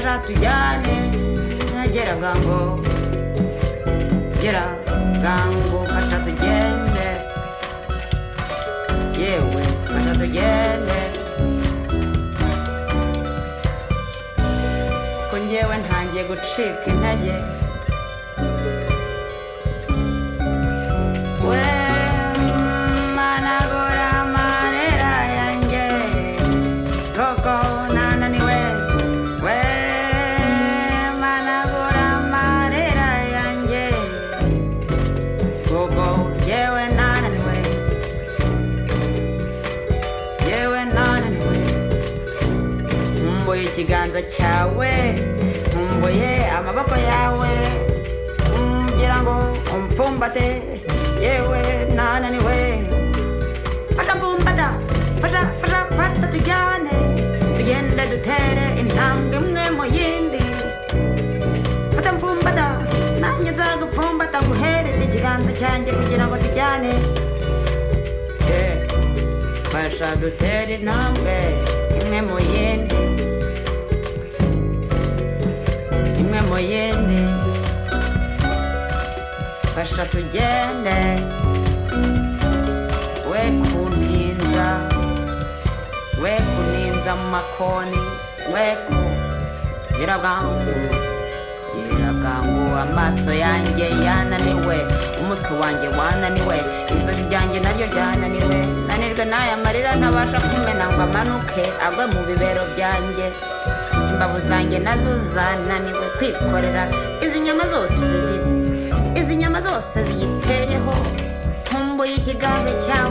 atujyane ntagera bwango gera bwango kasha tugende yewe kasha tugende ko njyewe ntangiye gucika intege we managura amarira yanjye koko nananiwe we managura amarira yanjye koko yewe nananiwe yewe nananiwe nkumbuye ikiganza cyawe nkumbuye amaboko yawe ngira ngo umfumbate yewe nananiwe fata mfumbata fata fata fata tujyane tugende dutere intambwe imwe mu yindi fata mfumbata nanjye nzagupfumbata nguhereze ikiganza cyanjye kugira ngo tujyane Eh, fasha dutere intambwe imwe mu yindi imwe mu yindi fasha tugende we kuninza we kuninza mu makoni we ku nyirabwangu nyirabwangu amaso yanjye yananiwe umutwe wanjye wananiwe ijosi ryanjye naryo ryananiwe nanirwe n'aya marira ntabasha kumena ngo amanuke agwe mu bibero byanjye imbavu zanjye nazo zananiwe kwikorera izi nyama zose zi- izi nyama zose ziyiteyeho nkumbuye ikiganza cyawe